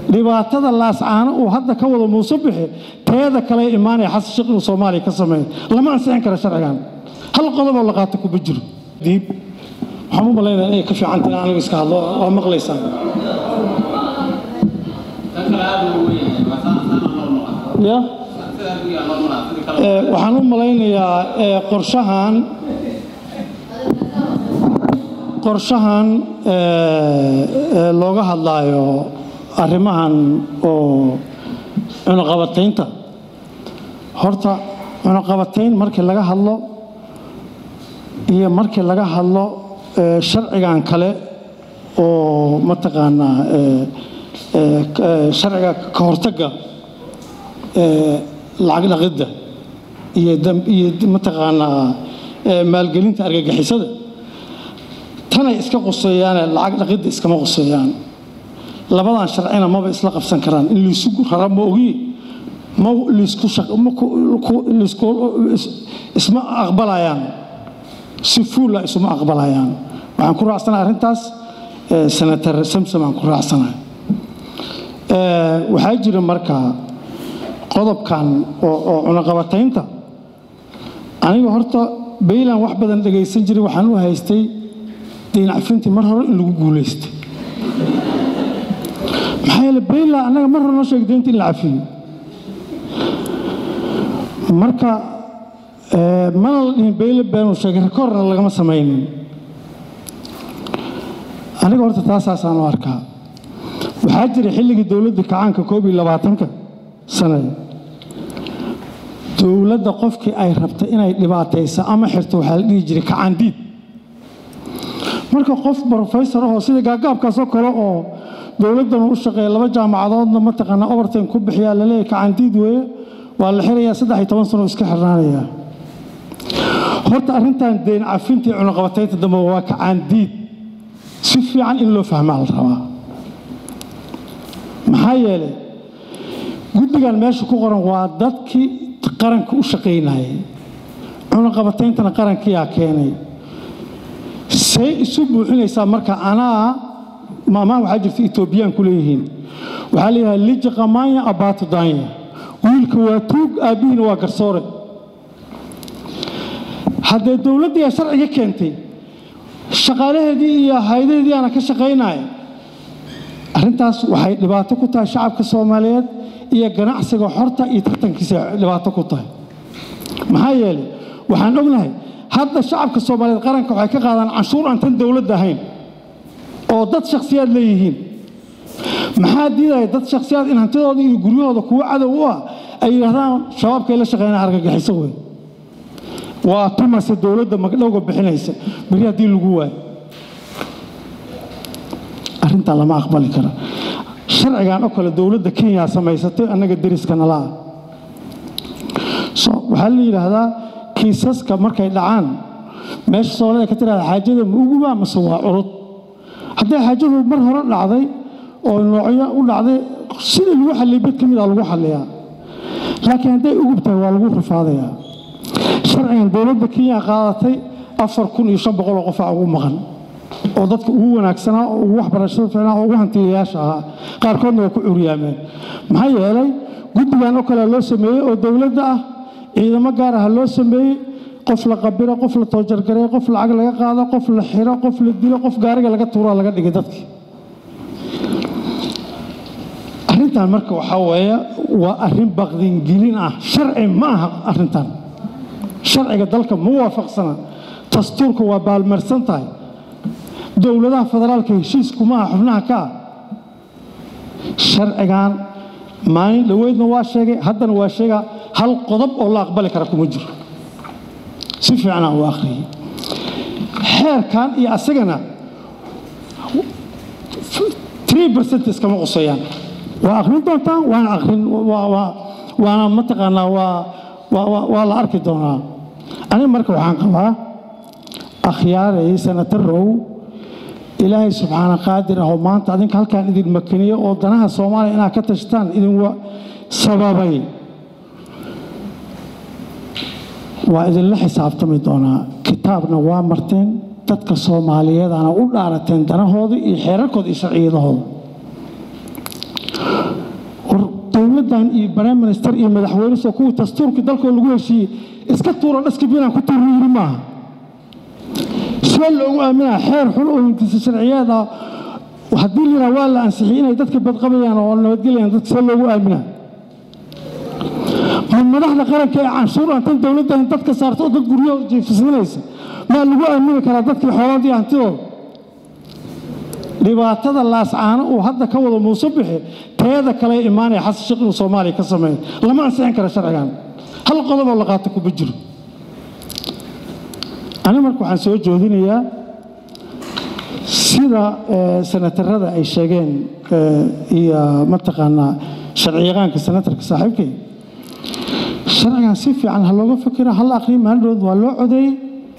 dhibaatada laascaano uu hadda ka wado muuse bixi teeda kale imaanaya xasan sheekh inuu soomaaliya ka sameeyo lama ansixin kara sharcigan hal qodoboo la qaato kuma jiro diib waxaan u malaynaya inay ka fiicantahay in anigu iska hadlo waa maqlaysaan ya Ee, waxaan u malaynayaa ee, qorshahan qorshahan ee, ee, looga hadlaayo arrimahan oo cunuqabataynta horta cunuqabatayn markii laga hadlo iyo markii laga hadlo ee, sharcigan kale oo mataqaanaa ee, ee, k- ee, sharciga ka hortagga ee, lacag dhaqidda iyo dam- iyo mataqaanaa ee, maalgelinta argagixisada tanay iska quseeyaane lacag dhaqidda iskama quseeyaan labadan sharcina maba isla qabsan karaan in laysu rara ma ogi ma laysku shaq- ma ku- ku- laysku- is- isma aqbalayaan si fuula isuma aqbalayaan waxaan ku raacsanahay arrintaas ee, senator samsom aan ku raacsanahay Ee, waxaa jira marka qodobkan oo oo cunaqabataynta aniga horta baylan wax badan dhagaysan jiray waxaan u haystay diin cafintii mar hore in lagu guulaystay maxaa yeele baylan annaga mar hore noo sheegay deynta in la cafiyo marka ee, mana la dhihin bayle been uu sheegay rekoorna lagama samaynin aniga horta taasaasaan u arkaa waxaa jira xilligii dowladda kacaanka koob iyo labaatanka sanada dowladda qofkii ay rabtay inay dhibaatayso ama xirto waxaa la dhihi jiray kacaandiid marka qof brofesor ahoo sida gaagaabkaasoo kale oo dowladdan u shaqeeya laba jaamacadoodna mataqaanaa overtime ku bixiyaa laleeyahay kacaandiid weeye waa la xirayaa saddex iyo toban sano oo iska xirnaanaya horta arrintan deyn cafintii cunaqabataynta dambe waa kacaandiid si fiican in loo fahmaa la rabaa maxaa yeelay guddigan meesha ku qoran waa dadkii qaranka u shaqaynayay cunaqabatayntana qarankiyaa keenay see isu buuxinaysaa marka anaa maamaha waxaa jirta etoobiyaan ku leeyihiin waxaa leeyahay liji qamaanya abaatu daanya wiilka waa tuug aabbihiina waa garsoore haddee dowladdiiaa sharciga keentay shaqaalaheedii iyo haydaheedii aana ka shaqaynaya arrintaas waxay dhibaato ku tahay shacabka soomaaliyeed iyo ganacsiga xorta iyo tartankiisa dhibaato ku tahay maxaa yeelay waxaan ognahay hadda shacabka soomaaliyeed qaranka waxay ka qaadaan canshuur aan tan dowladda ahayn oo dad shakhsiyaad leeyihiin maxaa diidaya dad shakhsiyaad in hantidooda iyo guryahooda kuwo cadow u ah ay yidhaahdaan shabaabkay la shaqeynaa argagixiso wey waa tumase dowladda magdhowga bixinaysa beri haddii lagu waayo arrintan lama aqbali karo sharcigan oo kale dowladda kenya samaysatay annaga deriska nala ah so waxaa la yidhaahdaa kiisaska markay dhacaan meesha soomaalida ka tirahda xaajada ma uguba mase waa curud hadday xaajadu mar hore dhacday oo noocyo u dhacday sida lagu xalliyay bed ka mid a lagu xalliyaa laakiin hadday ugub tahay waa lagu rafaadayaa sharcigan dowladda kenya qaadatay afar kun iyo shan boqol oo qofaa ugu maqan oo dadka ugu wanaagsanaa oo ugu waxbarashada fiicnaa oo ugu hantiyayaasha ahaa qaarkoodna waa ku curyaameen maxaa yeelay guddigan oo kale loo sameeyey oo dowladda ah ciidamo gaar ah loo sameeyey qof la qabiro qof la toojargareeyo qof lacag laga qaado qof la xiro qof la dilo qof gaariga laga tuuraa laga dhigay dadkii arrintan marka waxaa weeye waa arrin baqdingelin ah sharci ma aha arrintan sharciga dalka ma waafaqsana dastuurka waa baalmarsan tahay dowladaha federaalka heshiiskuma aha xubnaha ka ah sharcigan maalin dhoweydna waa sheegay haddana waa sheegaa hal qodob oo la aqbali kara kuma jiro si fiicnaa u akhriyey xeerkan iyo asagana 3 iskama quseeyaan waa akhrin doontaan waana akhrin waa- waa- waana mataqaanaa waa waa- waa- waa la arki doonaa aniga marka waxaan qabaa akhyaaray sanatarow ilaahay subxaana qaadir ah oo maanta adinka halkaan idin makaniyo oo danaha soomaaliya inaad ka tashtaan idin wa- sababay waa idinla xisaabtami doonaa kitaabna waa marteen dadka soomaaliyeed ana u dhaarateen danahooda iyo xeerarkooda iyo sharciyadahooda dowladdan iyo prime minister iyo madaxweyne soo kuwii dastuurkii dalkoo lagu heshiiyey iska tuuro dhaskabinaan ku tuuro yiri maaha see loogu aaminaa xeer xun oo hindisa sharciyeed ah haddii liraa waa la ansixiyey inay dadka badqabayaan oo nabadgelayaan dadka see loogu aaminaa ma madaxda qaranka ee canshuur aan tan dowladdan dadka saarto oo dad guryo jiifisminaysa maa lagu aamini karaa dadkii xoolaadii hantidooda dhibaatada laascaano uu hadda ka wado muuse bixi teeda kale imaanaya xasan sheekh inuu soomaaliya ka sameeyo lama ansixin kara sharcigan hal qodob oo la qaato kuma jiro aniga marka waxaan soo joodinayaa sida senatarada ay sheegeen iyo mataqaanaa sharciyaqaanka senatarka saaxiibkay sharcigan si fiican ha looga fikira hal aqriyo maalindhood waa loo codeeyey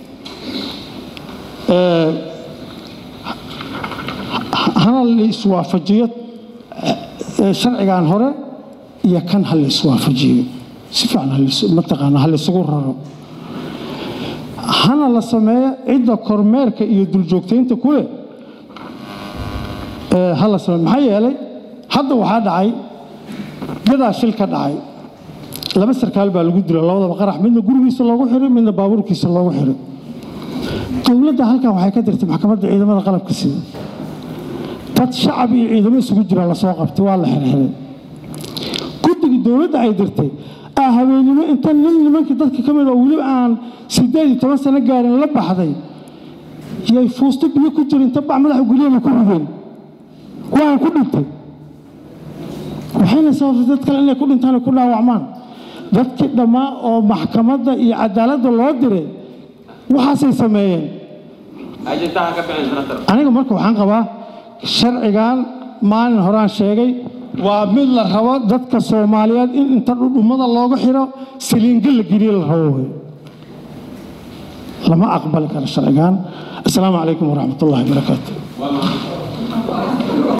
hana la iswaafajiyo sharcigan hore iyo kan ha la iswaafajiyo si fiican mataqaana ha laysugu raro hana la sameeyo cidda kormeerka iyo duljoogtaynta kuleh ha la sameeyo maxaa yeelay hadda waxaa dhacay gadaa shil ka dhacay laba sarkaal baa lagu dila labadaba qarax midna gurigiisa loogu xiray midna baabuurkiisa loogu xiray dowladda halkan waxay ka dirtay maxkamadda ciidamada qalabka sida dad shacab iyo ciidamo isugu jira lasoo qabtay waa la xirxiray guddigii dowladda ay dirtay aa habeennimo inta nin nimankii dadka ka mid oo weliba aan siddeed iyo toban sano gaarin la baxday yay fuusto biyo ku jira inta bac madaxa guryahana ku rideen waan ku dhintay waxayna sababtay dad kale inay ku dhintaan ku dhaawacmaan dadkii dhammaa oo maxkamadda iyo cadaaladda loo diray waxaasay sameeyeen aniga marka waxaan qabaa sharcigan maalin horaan sheegay waa mid la rabo dadka soomaaliyeed in inta dhudhummada looga xiro saliinga la geliye la rabo wey lama aqbali karo sharcigan asalaamu calaykum waraxmat ullahi barakaatu